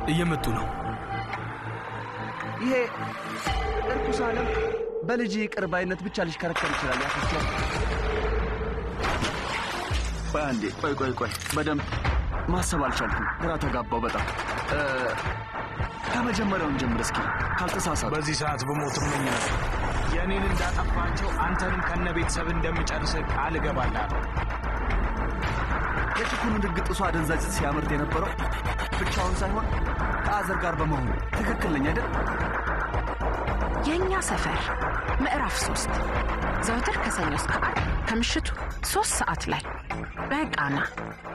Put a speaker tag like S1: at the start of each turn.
S1: እየመጡ ነው።
S2: ይሄ እርኩስ ዓለም በልጅ ቅር ባይነት ብቻ ሊሽከረከር ይችላል። ያፈስያል። ቆይ አንዴ፣ ቆይ ቆይ ቆይ፣ በደንብ ማሰብ አልቻልኩም። ግራ ተጋባው በጣም እ፣ ከመጀመሪያውን ጀምር እስኪ ካልተሳሳት።
S1: በዚህ ሰዓት በሞት እመኝ ነበር። የእኔን እንዳጠፋቸው አንተንም ከነ ቤተሰብ እንደምጨርስ ቃል እገባልሃለሁ።
S2: የችኩኑ ድግጥሱ አደንዛዥ ሲያመርት የነበረው ብቻውን ሳይሆን ከአዘር ጋር በመሆኑ ትክክል ነኝ አይደል?
S3: የእኛ ሰፈር ምዕራፍ ሶስት ዘውትር ከሰኞ እስከ ዓርብ ከምሽቱ ሶስት ሰዓት ላይ በቃና